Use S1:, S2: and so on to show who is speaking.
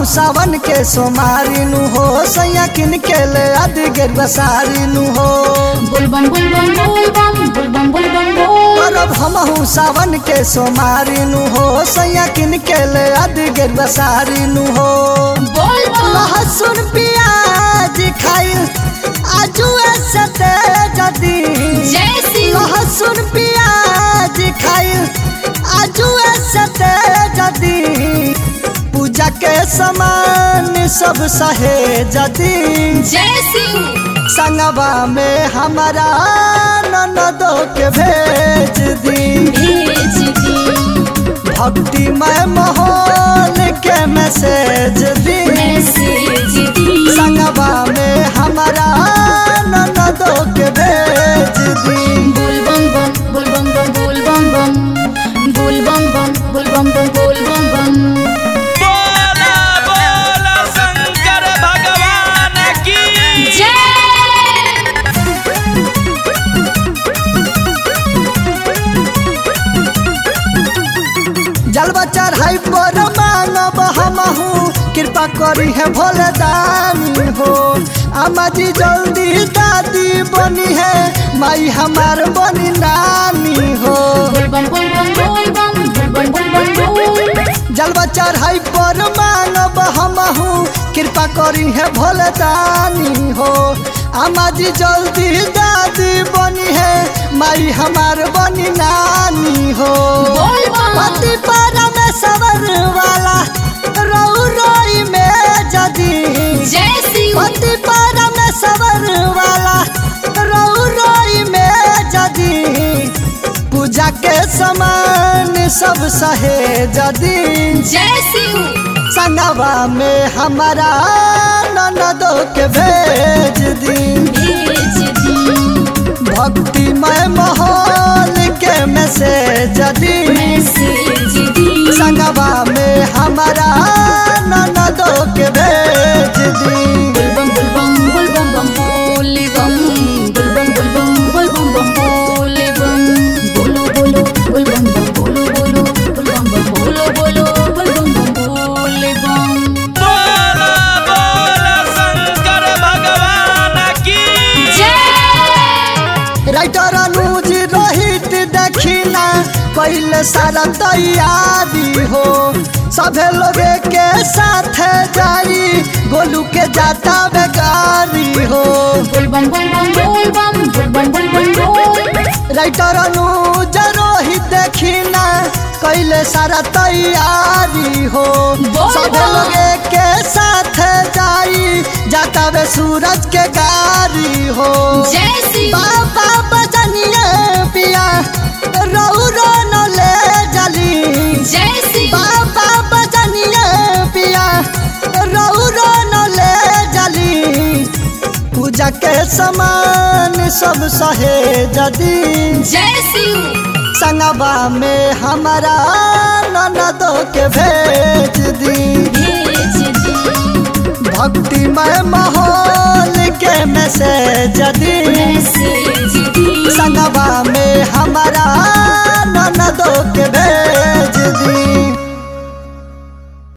S1: सावन के सोमारी नु हो सैया किन के ले अद गेरुआ सारी नु हो
S2: बुलबम बुलबम बुलबम बुलबम बुलबम बोल
S1: करब हमहू सावन के सोमारी नु हो सैया किन के ले अद गेरुआ सारी नु हो
S2: बोल
S1: लहसुन प्याज खाई आजू ऐसे जदी
S2: जय शिव
S1: लहसुन प्याज खाई आजू ऐसे जदी पूजा के समान सब सहे जदी
S2: जय शिव
S1: संगवा में हमारा ननदो के भेज दी
S2: भेज दी
S1: भक्तिमय माहौल के मैसेज दी
S2: मैसेज दी
S1: संगवा में हमारा ननदो के भेज दी
S2: बुलबम बम बुलबम बम बुलबम बम बुलबम बम बुलबम बम बुलबम बम
S3: बोला बोला शंकर भगवान की
S2: जय
S1: जलवा चढ़ाई पर मांगब हमहू कृपा करी है भोले दानी हो अम्मा जी जल्दी दादी बनी है माई हमार बनी नानी हो
S2: बुलबम बुलबम बुलबम बुलबम बुलबम बुल
S1: जलवा चढ़ाई पर मांगब हमहू कृपा करी है भोले दानी हो अम्मा जी जल्दी दादी बनी है माई हमार बनी नानी हो
S2: बुलबम
S1: पति परमेश्वर वाला रऊ रोई में जदी
S2: जय शिव
S1: पति परमेश्वर वाला रऊ रोई में जदी पूजा के समान सब सहे जदी
S2: जय शिव
S1: संगवा में हमारा ननदो के भेज दी
S2: भेज दी
S1: भक्तिमय माहौल के मैसेज दी
S2: मैसेज दी
S1: संगवा में हमारा ननदो के भेज दी
S2: बुलबम बुलबम बुलबम बम बुलबम बुलबम बुलबम बुलबम बम बुलबम बोलो बोलो बुलबम बम बोलो बोलो बुलबम बम बोलो बोलो बुलबम बम बुलबम
S3: बोला बोला शंकर भगवान की
S2: जय
S1: राइटर अनुज रोहित दक्षिणा कैल सारा तैयारी हो सभे लोग के साथ जाई गोलू के जाता बेगारी हो
S2: बुलबम बुलबम बुलबम बुलबम बुलबम बुल
S1: राइटर अनुज रोहित दक्षिणा कैल सारा तैयारी हो
S2: बोल
S1: सभे
S2: बा।
S1: लोग के साथ जाई जाता वे सूरज के गारी हो
S2: जय शिव
S1: बाबा बजनिए पिया रऊ रो न ले जली
S2: जय शिव
S1: बाबा बजनिए पिया रऊ रो न ले जली पूजा के समान सब सहे जदी
S2: जय शिव
S1: संगवा में हमारा ननदो के भेज दी
S2: भेज दी
S1: भक्तिमय माहौल के मैसेज दी
S2: मैसेज दी
S1: संगवा में हमारा ननदो के भेज